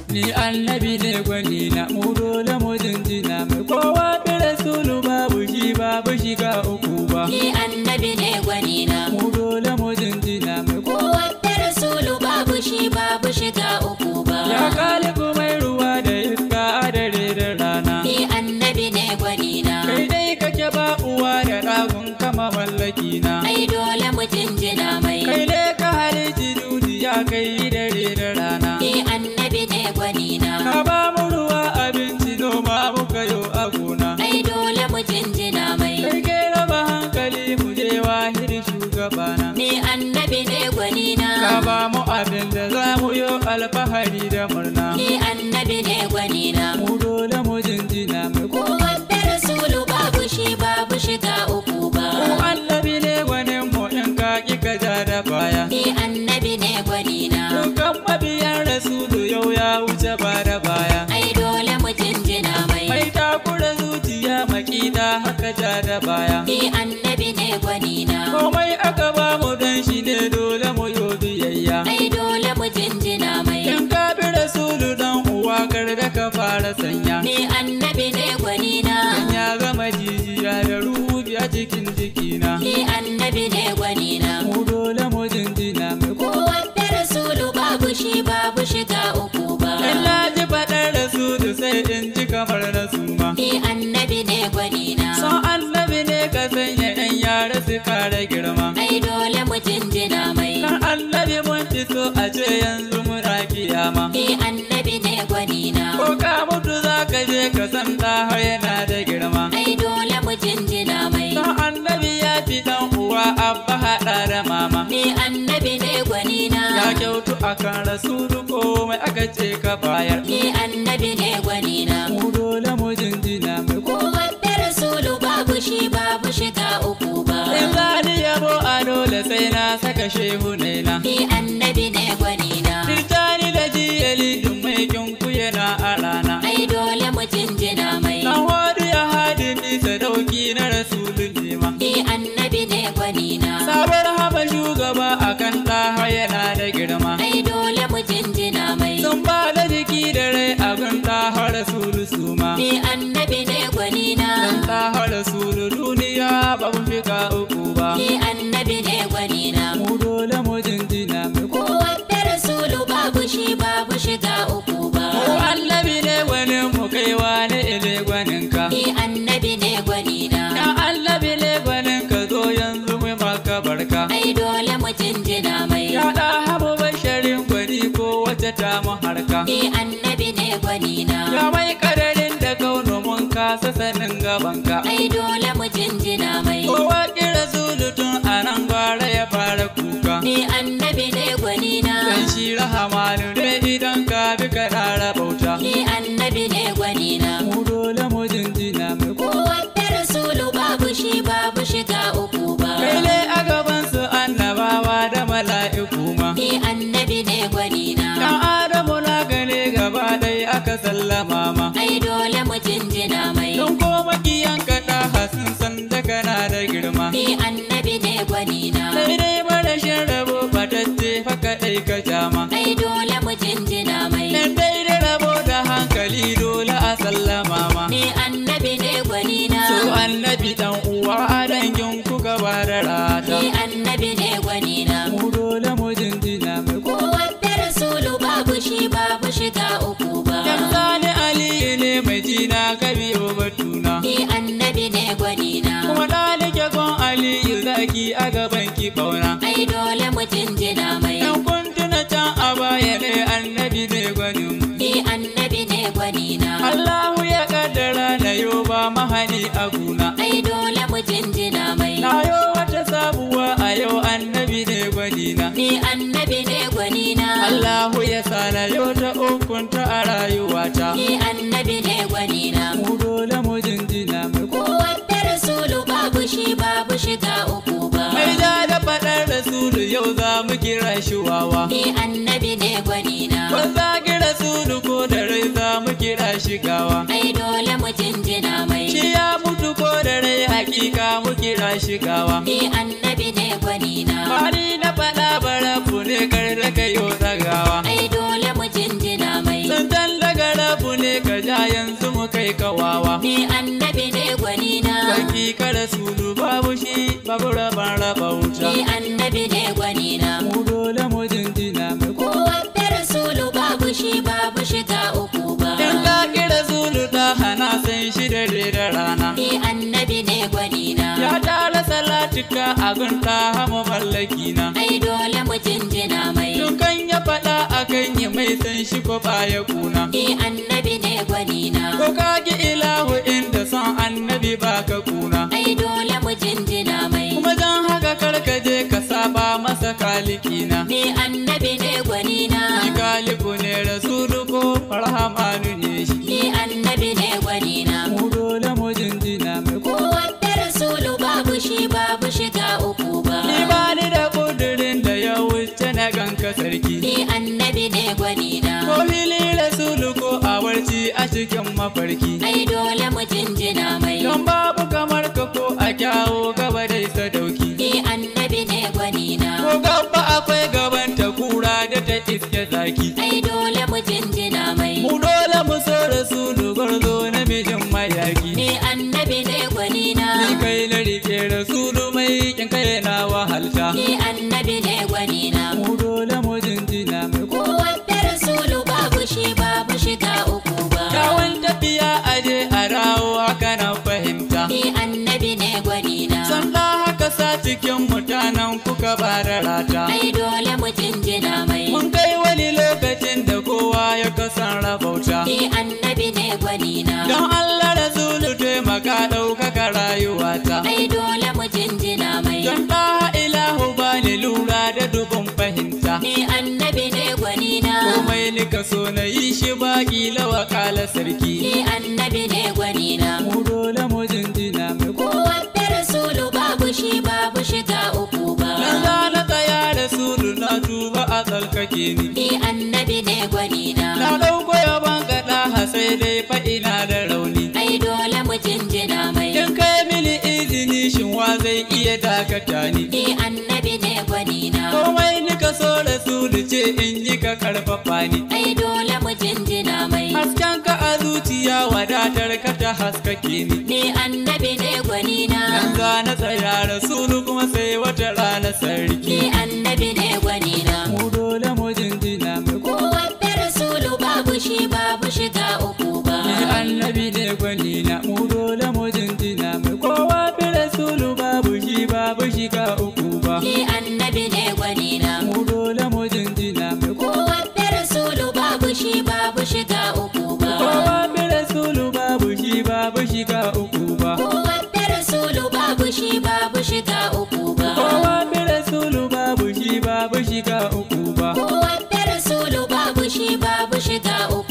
ni annabi ne gwani na mu dole mu jinjina mai kowa bi rasulu babu shi babu shiga uku ba Ni annabi ne gwanina. mu dole mu jinjina mai kowa Kowanne rasulu babu shi babu shiga uku ba. ya kalibu mai ruwa da iska a dare da rana Ni annabi ne gwanina. kai dai kake ba uwa da ɗagun kama mallaki na Ai dole mu jinjina mai. kai ne ka halici duniya kai dare da rana Ni annabi ne gwanina. ka ba mu ruwa abinci noma muka yo a gona Ai dole mu jinjina mai. kai ke raba hankali mu je wahiri shugabana Ni annabi ne ka gwanina. ba mu abin da za mu yo alfahari da murna Ni annabi ne gwanina. mu dole mu jinjina mai ko Kowanne rasulu babu shi babu shiga uku mu ba. annabi ne gwanin mu in ka ki ka ja da baya Ni annabi ne gwanina. Dukan mabiyan rasulu yau ya wuce ba da baya Ai dole mu jinjina mai. mai takura zuciya makita haka ja da baya Ni annabi ne gwanina. komai aka ba mu dan shi ne dole mu yo biyayya Ai dole mu jinjina mai. in ka bi rasulu dan uwa kar da ka fara sanya Ni annabi ne gwanina. Dan ya gama jijiya da ruhi a cikin jikina Ni annabi ne gwanina. mu dole mu jinjina mai ko Kowanne rasulu babu shi babu shiga uku ba. in na ji faɗar rasulu sai in ji kamar na suma Ni annabi ne gwanina. son annabi ne ka sanya yan yara su kare girma Ai dole mu jinjina mai. kan annabi mun fi so a ce yanzu muna kiyama Ni annabi ne gwanina. ko ka mutu za ka je ka san ɗa har yana da girma Ai dole mu jinjina mai. son annabi ya fi dan uwa abba haɗa da mama Ni annabi ne gwanina. ya kyautu akan rasulu komai aka ce ka bayar Ni annabi ne gwanina. mu dole mu jinjina mai ko Kowanne rasulu babu shi babu shiga uku ba. in za ni yabo a dole sai na saka shehu ne na Ni annabi ne gwanina. Tirtani da jiyali duk mai kinku yana a rana Ai dole mu jinjina mai. Dan wadu ya hadi ni sadauki na rasulun nema Ni annabi ne gwanina. Sabar haba shugaba akan ɗaha yana da girma Ai dole mu jinjina mai. Sun ba da jiki da rai abin ɗaha rasulu suma Ni annabi ne gwanina. Dan ɗaha rasulu duniya ba mu fika uku ba Ni annabi ne gwanina. Mu dole mu jinjina mai ko Kowanne rasulu babu shi babu shiga uku ba. Mu annabi ne gwanin mu kaiwa ne ile gwaninka Ni annabi ne gwanina. Ya annabi ne gwaninka zo yanzu mu maka barka Ai dole mu jinjina mai. Ya ɗa habu basharin gwani ko wata ta mu harka Ni annabi ne gwanina. Ya mai kadarin da kauno mun kasa sanin gabanka Ai dole mu jinjina mai. Kowa kira tun a nan gwara ya fara kuka Ni annabi ne gwanina. Dan shi rahamanu ne idan ka bi ka ɗara bauta Ni annabi ne gwanina. Mu dole mu jinjina mai ko Kowanne rasulu babu shi babu shiga uku ba. Kai ne a gaban su annabawa da mala'iku ma Ni annabi ne gwanina. Dan Adamu na gane gaba ɗaya aka sallama ma Ai dole mu jinjina mai. Don ko makiyan ka ɗaha sun san da kana da girma Ni annabi ne gwanina. Sai dai marashin rabo batacce fa kaɗai ka jama Ai dole mu jinjina mai. Dan dai da rabo da hankali dole a sallama ma Ni annabi ne gwanina. So annabi dan uwa a dangin ku gaba da rata Ni annabi ne gwanina. Mu dole mu jinjina mai ko Kowanne rasulu babu shi babu shiga uku ba. Dan sani aliyu ne mai jina ka biyo batuna Ni annabi ne gwanina. Kuma ɗalike gon aliyu zaki a gaban ki ɓauna Ai dole mu jinjina mai. Dan kun tuna can a baya ne annabi ne gwanin mu Ni annabi ne gwanina. Allahu ya kaddara na yo ba mahani a guna Ai dole mu jinjina mai. Na yo wata sabuwa a yau annabi ne gwanina Ni annabi ne gwanina. Allahu ya sa na yo ta ukunta a rayuwata Ni annabi ne gwanina. Mu dole mu jinjina mai ko Kowanne rasulu babu shi babu shiga uku ba. Mai da da faɗar rasulu yau za mu kira shi wawa Ni annabi ne gwanina. Ban zagi rasulu ko da rai za mu kira shi gawa Ai dole mu jinjina mai. Shi ya mutu ko da rai hakika mu kira shi gawa Ni annabi ne gwanina. Bani na faɗa bara ne kar da kayo tsagawa Ai dole mu jinjina mai. Santan kai kawawa Ni annabi ne gwanina. Sarki ka rasulu babu shi babu raban raba wuta Ni annabi ne gwanina. Mu dole mu jinjina mai ko Kowanne rasulu babu shi babu shiga uku ba. In ka kira zulu da hana san shi da da rana Ni annabi ne gwanina. Ya tara salatika a gunta hama mallaki na Ai dole mu jinjina mai. Dukan ya faɗa a kan yi mai san shi ko baya kuna Ni annabi ne gwanina. Ko ka ki ilahu inda son annabi baka kuna Ai dole mu jinjina mai. Kuma don haka karka je ka saba masa kalikina Ni annabi ne gwanina. Shi kaliku ne rasulu ko rahamanu ne shi Ni annabi ne gwanina. Mu dole mu jinjina mai ko Kowanne rasulu babu shi babu shiga uku ba. Ni ba ni da kudurin da ya wuce na ganka sarki Ni annabi ne gwanina. Ko fili rasulu ko a warci a cikin mafarki Ai dole mu jinjina mai. Don babu kamar ka ko a kyawo gaba dai sadauki Ni annabi ne gwanina. Ko gaba akwai gaban ta kura da ta iske zaki Ai dole mu jinjina mai. Mu dole mu so rasulu gwarzo namijin mayaki Ni annabi ne gwanina. Ni kai na rike rasulu mai kin kai na wahalta Ni annabi ne gwanina. Mu dole mu jinjina mai ko Kowanne rasulu babu shi babu shiga uku ba. Kyawun tafiya aje a rawo haka na fahimta Ni annabi ne gwanina. Sanda haka sa cikin mutanen kuka ba da rata Ai dole mu jinjina mai. Mun kai wani lokacin da kowa ya kasan rabauta Ni annabi ne gwanina. Don Allah Rasulu taimaka ɗaukaka rayuwata Ai dole mu jinjina mai. Don ɗa ilahu ba ni lura da dubun fahimta Ni annabi ne gwanina. Komai nika so na yi shi ba ƙila wakala sarki Ni annabi ne gwanina. Mu dole mu jinjina mai ko Kowanne rasulu babu shi babu shiga uku ba. Dan za na tsaya Rasulu na tuba a tsalkake ni Ni annabi ne gwanina. Na ɗauko yaban gaɗa sai dai faɗi na da rauni Ai dole mu jinjina mai. In kai mini izini shin wa zai iya dakata ni Ni annabi ne gwanina. Komai nika so Rasulu ce in yi ka karfafa ni Ai dole mu jinjina mai. Hasken ka a zuciya wadatar ka ta haskake ni Ni annabi ne gwanina. Nan za na tsaya Rasulu kuma sai wata rana sarki Ni annabi ne gwanina. Mu dole mu jinjina mai ko Kowanne rasulu babu shi babu shiga uku ba. Ni annabi ne gwani na mu dole mu jinjina mai kowa fi Rasulu babu shi babu shi ka uku ba Ni annabi ne gwanina. Mu dole mu jinjina mai ko Kowanne rasulu babu shi babu shiga uku ba. kowa fi Rasulu babu shi babu shi ka uku ba Kowanne rasulu babu shi babu shiga uku ba. Kowa fi Rasulu babu shi babu shi ka uku ba Kowanne rasulu babu shi babu shiga uku